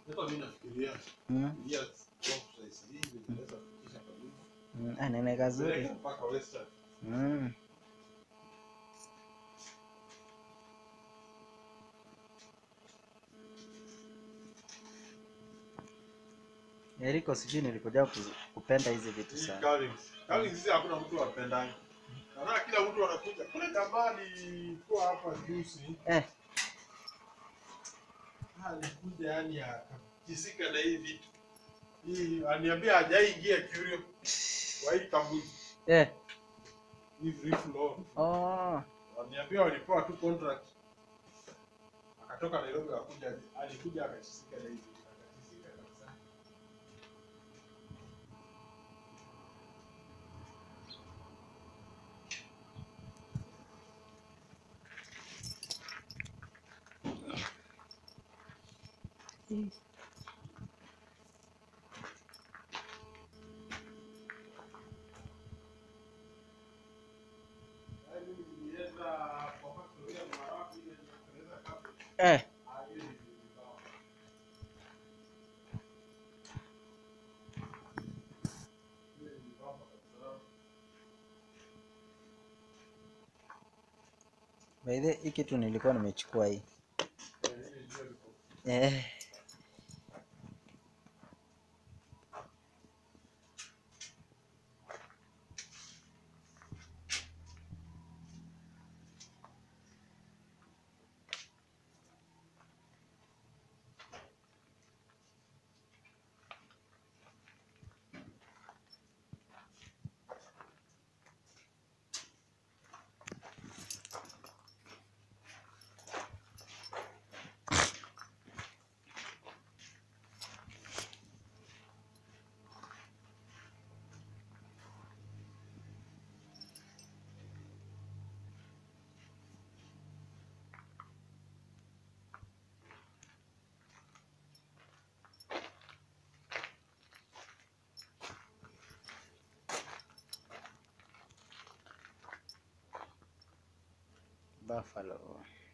Hata mimi nafikiria Mm. Yes, size hii inaweza kufikisha karibu. Mm. Ah, nene kazuri. Peleka mpaka Western. Mm. Eriko, sijui nilikuja kuzi- kupenda hizi vitu Hii sana. Collins. Collins hizi hakuna mtu apendani. Naona kila mtu anakuja. Kule jamani kwa hapa juzi. Eh, alikuja yani akajisika na hii vitu hii aniambia hajaingia curio kwa hii kampuni eh. hii free flow Oh. waniambia walipewa tu contract akatoka Nairobi akakuja alikuja akajisika na hii vitu akajisika kabisa Yaani mimi nilienda kwa factory ya Marawi ile inatengeneza carpet. Eh. Ah, hiyo ni vibao. Ile ni vibao kabisa. By the way, hii kitu nilikuwa nimechukua hii. Eh, ile ndio liko. Eh. Buffalo.